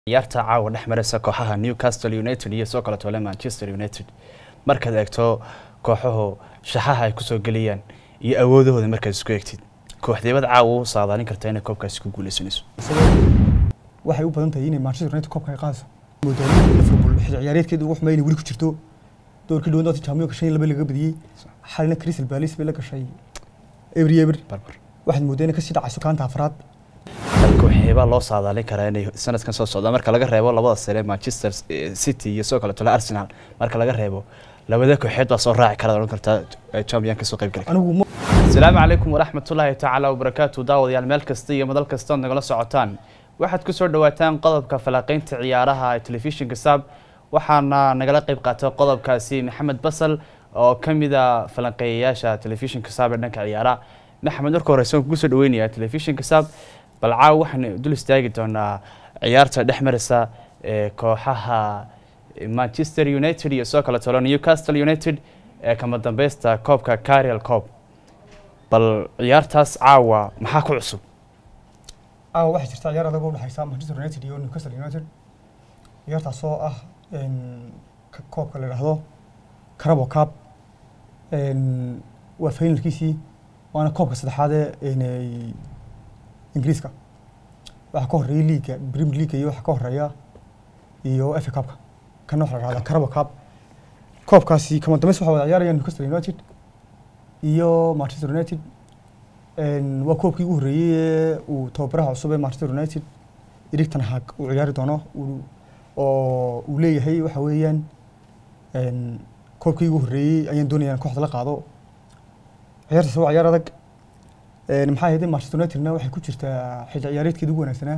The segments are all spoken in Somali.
ciyaarta caawa dhex maraysa kooxaha newcastle united iyo soo kale tole manchester united markaad eegto kooxuhu shaxaha ay kusoo geliyaan iyo awoodahooda markaad isku eegtid kooxdeebad caawa u saadaalin karta inay koobkaasi ku guuleysanayso waxay u badan tahay inay manchester united koobka ay qaadayso moodaalin liverpool xil ciyaareedkeedu ugu xumeeyay inay weli ku jirto doorkii dhawan doonta champions shan iyo laba laga badiyey xalina crystal palace bay la gashay every ever barbar waxaad mooddaa inay kasii dhacayso kaanta afraad kooxeebaa loo saadaalin karaa inay sanadkan soo socda marka laga reebo labada sare manchester city iyo soo kale tole arsenal marka laga reebo labada kooxeed baa soo raaci kara odhan kartaa champion kasoo qayb gali kara anigu ma asalaamu calaykum waraxmatullaahi tacaala wabarakaatu daawadayaal meel kasta iyo madal kasta ood nagala socotaan waxaad kusoo dhawaataan qodobka falanqeynta ciyaaraha ee telefishinka saab waxaana nagala qayb qaatay qodobkaasi maxamed basal oo ka mid a falanqeeyayaasha telefishinka saab ee dhanka ciyaaraha maxamed marka horeyse waan kugu soo dhaweynayaa telefishinka saab bal caawa waxaan dul istaagi doonaa ciyaarta dhex maraysa ee kooxaha manchester united iyo soo kale tolo newcastle united ee kama dambeysta koobka carial coob bal ciyaartaas caawa maxaa ku cusub aawa waxaa jirta ciyaar adag oo u dhexaysa manchester united iyo newcastle united ciyaartaas oo ah een, ka- koobka la yidhaahdo carabo cup een, waa finalkiisii waana koobka saddexaad ee een, ay ingiriiska waxaa ka horeeya liiga premier league iyo waxaa ka horeeya iyo fa cupka kana waxaa la yidhahdaa carabo cup koobkaasi kama dambeys waxaa wada ciyaaraya newcastle united iyo manchester united een, waa koobkii ugu horreeyey ee uu tababaraha cusub ee manchester united erik ten hag uu ciyaari doono uu- oo uu leeyahay waxa weeyaan een, koobkii ugu horreeyey ayaan doonaya in kooxda la qaado ciyaartaas waa ciyaar adag een, maxaa yeelay manchester unitedna waxay ku jirtaa xilli ciyaareedkeeda ugu wanaagsanaa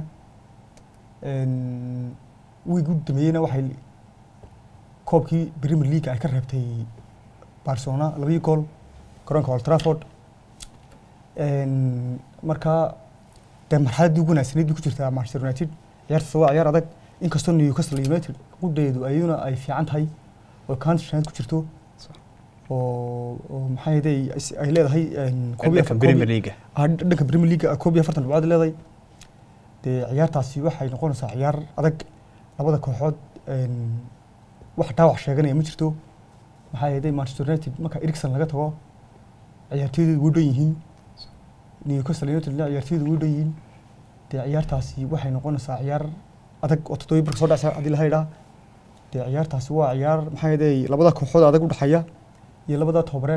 een, wiig u dambeeyeyna waxay koobkii premier league ay ka reebtay barcelona labadii gool garoonka old trafford een, marka dee marxaladdii ugu wanaagsaneyd bay ku jirtaa manchester united ciyaartaas waa ciyaar adag inkastoo newcastle united qudheedu ayaduna ay fiican tahay oo county shanaad ku jirto oo oo maxaa yeelay ay leedahay een, koob iyo dhanka afar- premier koob iyo- league ah, dhanka premier league koob iyo afartan dhibcood leedahay dee ciyaartaasi waxay noqonaysaa ciyaar adag labada kooxood een, wax dhaawac sheeganaya ma jirto maxaa yeelay manchester united marka erikson laga tago ciyaartooydeedu way dhan yihiin newcastle unitedna ciyaartooydu way dhan yihiin dee ciyaartaasi waxay noqonaysaa ciyaar adag oo toddoba barka soo dhacsa haddii la haydhaa dee ciyaartaasi waa ciyaar maxaa yeelay labada kooxood adag u dhexeeya iyo labada tobare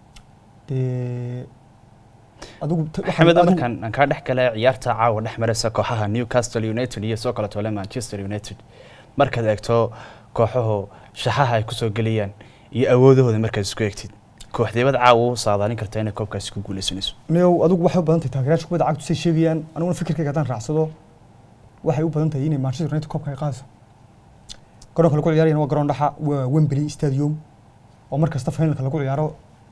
dee adigu ta- waxaan- maxamed adigu- markaan aan kaa dhex gala ciyaarta caawa dhex maraysa kooxaha newcastle united iyo soo kale tole manchester united markaad eegto kooxuhu shaxaha ay kusoo geliyaan iyo awoodahooda markaad isku eegtid kooxdeebad caawa u saadaalin karta inay koobkaasi ku guuleysanayso niyow adigu waxay u badan tahay taageerayaasha kubadda cagtu say sheegayaan aniguna fikirkayga haddaan raacsado waxay u badan tahay inay manchester united koobka ay qaadayso garoonka lagu ciyaarayana waa garoon dhaxa waa wembley stadium oo mar kasta finalka lagu ciyaaro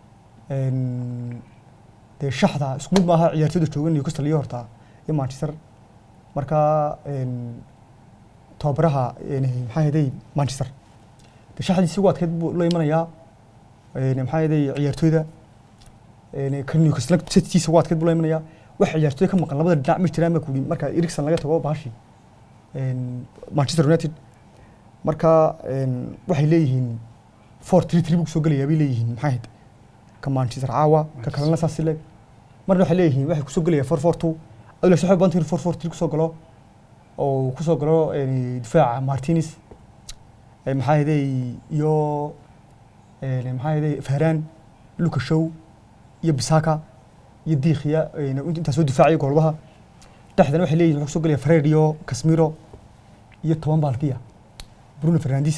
een, dee shaxda isku mid maaha ciyaartooyda jooga newcastle iyo horta iyo manchester marka een, tababaraha een, maxaa yeelay manchester dee shaxdiisi ugu adkeyd buu la imanayaa een, maxaa yeelay ciyaartooyda een, kan Newcastle setkiisa waa adkeyd buu la imanayaa wax ciyaartooy ka maqan labada dhinac ma jiraan baa ku yidhi marka Erikson laga tago baashi een, Manchester United marka een, waxay leeyihiin four three three buu soo gelayaa bay leeyihiin maxay ahayd ka Manchester caawa ka kalena saas leeg marna waxay leeyihiin waxay kusoo gelayaa four four two adiga waxay badan tahay four four three kusoo galo oo kusoo galo een, difaaca Martinez ee, maxaa yeelay iyo een, maxaa yeelay Varane Lucas Shaw iyo Bisaka iyo Diikhya intaas soo difaacaya goolbaha dhexdana waxay leeyihiin wuxuu soo gelaya Fred iyo Casemiro iyo toban baalkiya Bruno Fernandes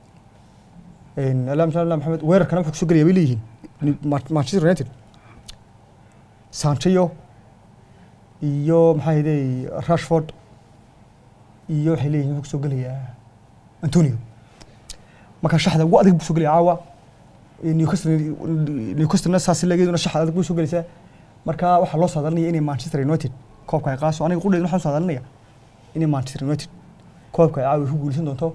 een alaam salaam Maxamed weerarkana wuxuu soo gelaya bay leeyihiin Ni- Ma- Manchester United Sancho iyo maxaa yeelay Rashford iyo waxay leeyihiin wuxuu soo gelaya Antonio marka shaxda ugu adag buu soo gelaya caawa Newcastle Newcastle saas lageeduna shaxda adag buu soo gelaysaa marka waxaa loo saadalinaya inay Manchester United koobka ay qaadayso aniga qudheed waxaan saadalinaya inay Manchester United koobka ay caawa ku guuleysan doonto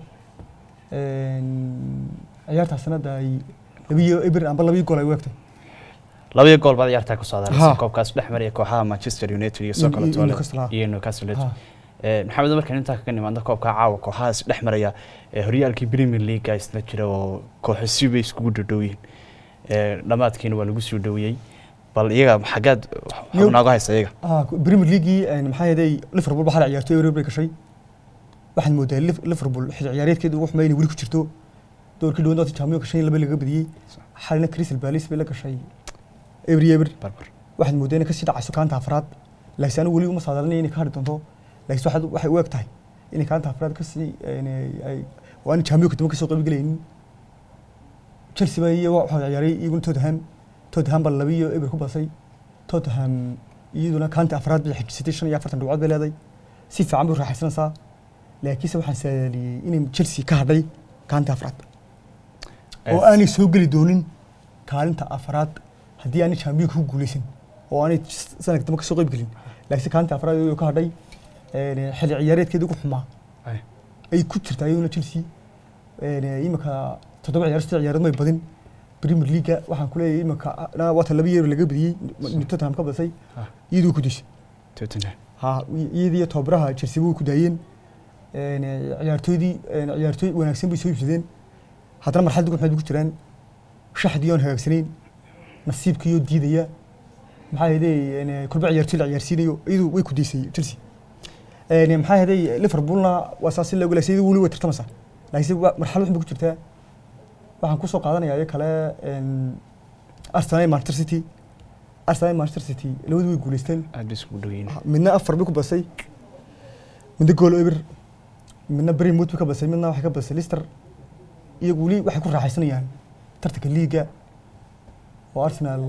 een ciyaartaas sanada ay labiyo eber amba labiyo gool ay u egtay labadii gool baad ciyaartaa ku saadaalaysa Ha. koobkaas dhex maraya kooxaha manchester united iyo soo Iyo- kale iyo tole Newcastle, ha. iyo newcastle united Ha. Ee, maxamed markaan intaa kaga nimaadno koobka caawa kooxahaas dhex maraya ee horyaalkii premier league isna jira oo kooxo si bay iskugu dhadhow yihiin Ee, dhammaadkiina waa lagu soo dhaweeyey bal iyaga xaggaad Yo- xubnaaga haysa iyaga ah premier leaguei maxaa yeelay liverpool waxaa la ciyaartay Europe bay gashay waxaad moodaa Lif- liverpool xil ciyaareedkeedu ugu xumeeyay inay weli ku jirto doorkii dhawaad doonta champions shan iyo laba laga badiyey xalina crystal palace bay la gashay every ever barbar waxaad moodaa inay kasii dhacayso kaanta afraad laakiin anigu weli uma saadalinay inay ka hadhi doonto laakiin waxaad waxay u eg tahay inay kaanta afraad kasii inay- ay oo aan champions dama kasoo qayb gelaynin chelsea baa iyo waxaa ciyaaray iyaguna tottenham tottenham baa laba iyo eber ku basay tottenham iyaduna kaanta afraad bay xijisatay shan iyo afartan dhibcood bay leedahay si fiican bay u raaxaysanaysaa laakiinse waxaan saadaaliyey inay chelsea ka hadhay kaanta afraad oo aanay soo geli doonin kaalinta afraad haddii aanay champions ku guuleysan oo aanay sanadka dambe kasoo qayb gelin laakiinse kaalinta afraad iyadoo ka hadhay een, xilli ciyaareedkeeda ugu xumaa Ay. ay ku jirtaa iyaduna chelsea een, imika toddoba ciyaar saddex ciyaarood may badin premier leaga waxaan ku leeyahay imika na- waata laba yeer laga badiyey tottenham ka badisay Ah. iyadoo ku dishay Tottenham ha iyadii tababaraha chelsea way ku daayeen een, ciyaartooydii een, ciyaartooy wanaagsan bay soo iibsadeen haddana marxalad ugu xumeed bay ku jiraan shaxdii oon hagaagsanayn nasiibkiiyoo diidaya maxaa yeelay kulba ciyaartooy la ciyaarsiinayo iyadu way ku daysay chelsea een, maxaa yeelay liverpoolna waa saas in loogu laasay iyadu weli way tartamaysaa laakiinse waa- marxalad waxun bay ku jirtaa waxaan kusoo qaadanayaa iyo kale een, arsenal iyo manchester city arsenal iyo manchester city labadu way guuleysteen aad bay iskugu dhow yihiin midna afar bay ku basay midna gool eber midna bremwood bay ka basay midna waxay ka basay lister iyagu weli waxay ku raaxaysanayaan tartanka liiga oo arsenal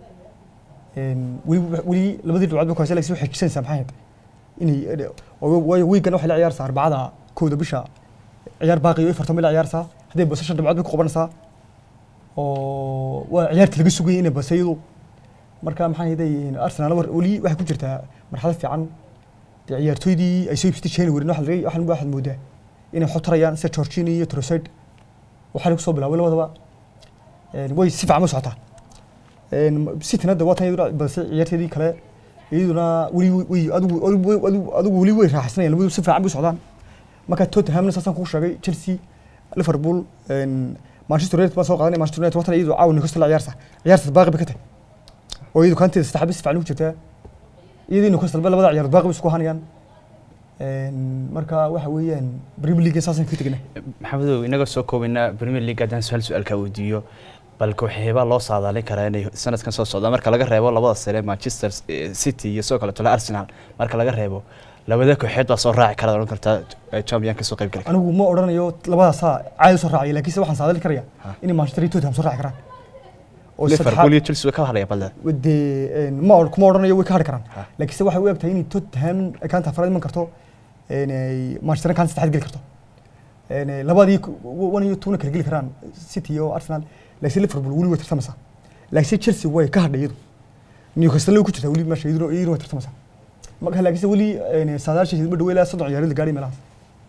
een, weli weli labadii dhibcood bay ku haysa laakiin waxay jisanaysaa maxay ahayd inay oo- waayo wiigan waxay la ciyaarsaa arbacada kowda bisha ciyaar baaqi iyo afartan bay la ciyaarsaa hadday baso shan dhibcood bay ku qabanaysaa oo waa ciyaarta laga sugayay inay basay iyadu marka maxaa yeelay arsenal war- weli waxay ku jirtaa marxalad fiican dee ciyaartooydii ay soo iibsatay january waxaa laga waxaan waxaad moodaa inay xotarayaan sida Jorginho iyo Trossard waxaa lagu soo bilaabay labadaba een way si fiican u socotaa een City hadda waa tan iyaduna balse ciyaartoydii kale iyaduna weli way adigu adigu- adigu adigu weli way raaxaysanayaan labadu si fiican bay u socdaan marka Tottenham saasan kuu sheegay Chelsea Liverpool een Manchester United baa soo qaadanay Manchester United watan iyadu caawa Newcastle la ciyaarsa ciyaarta baaqi bay ka tahay oo iyadu kaanteeda saddex bis fiican ugu jirtaa iyadii Newcastle ba labada ciyaar baaqi bay isku hanayaan een marka waxa weeyaan Premier League saasan ka tegna maxamedow inaga soo koobina premier league haddaan su-aal su-aalkaa weydiiyo bal kooxeebaa loo saadaalin karaa inay sanadkan soo socdaan marka laga reebo labada sare manchester eh, city iyo sidoo kale tole arsenal marka laga reebo labada kooxeed baa soo raaci kara odhan kartaa eh, champion ka soo qayb gali kara anigu ma odhanayo labadaasaa caadi soo raacay laakiinse waxaan saadali karaya Ha. inay Manchester iyo Tottenham soo raaci karaan oo liverpool iyo chelsea way ka hadlaya balda dee ma or- kuma odhanayo way ka hadhi karaan Ha. laakiinse waxay u eg tahay inay Tottenham ay kaanta afraad iman karto een ay Manchester kaanta saddexaad geli karto een ay labadii ku- one iyo two na kala geli karaan City iyo Arsenal laakiinse Liverpool weli way tartamaysaa laakiinse Chelsea way ka hadhay iyadu Newcastle way ku jirtaa weli meesha iyaduna iyaduna way tartamaysaa marka laakiinse weli een saadaashiisa ma dhaweylaa soddon ciyaarood la gaadhay meelahaas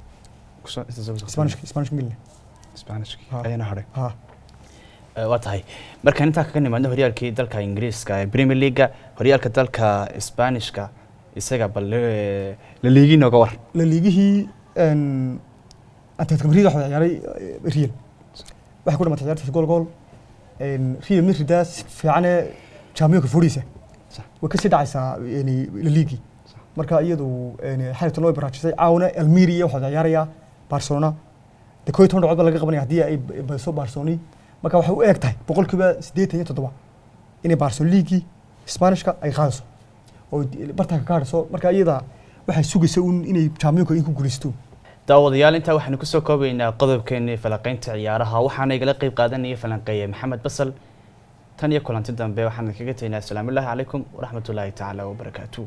Spanish Spanish England spanish Ha. ayana hadhay ha Eh, waa tahay markaan intaa kaga nimaadno horyaalkii dalka ingiriiska ee premier leaguea horyaalka dalka spanishka isaga bal eh, la liigi nooga war la liigihii een Atletico Madrid waxa ciyaaray eh, Real waxay ku dhamatay ciyaartaas gool gool een Real Madrid si fiican ee Champions League Sax. way ka sii dhacaysaa yani la liigi marka iyadu een xariirtan way baraajisay caawna Almeria waxa ciyaaraya Barcelona de kooy toban dhibcood baa laga qabanaya haddii ay badiso Barcelona marka waxay u eg tahay boqolkiiba siddeetan iyo toddoba inay Barcelona liigi Spanishka ay qaadayso oo bartanka ka hadhayso marka iyada waxay sugaysaa un inay Champions League ku guuleysto daawadayaal intaa waxaanu kusoo koobaynaa qodobkeenii falanqeynta ciyaaraha waxaana igala qeyb qaadanaya falanqeeye maxamed basal tan iyo kulanti dambe waxaan kaga tegnaa asalaamu illaahi calaykum waraxmatullaahi tacaala wabarakaatu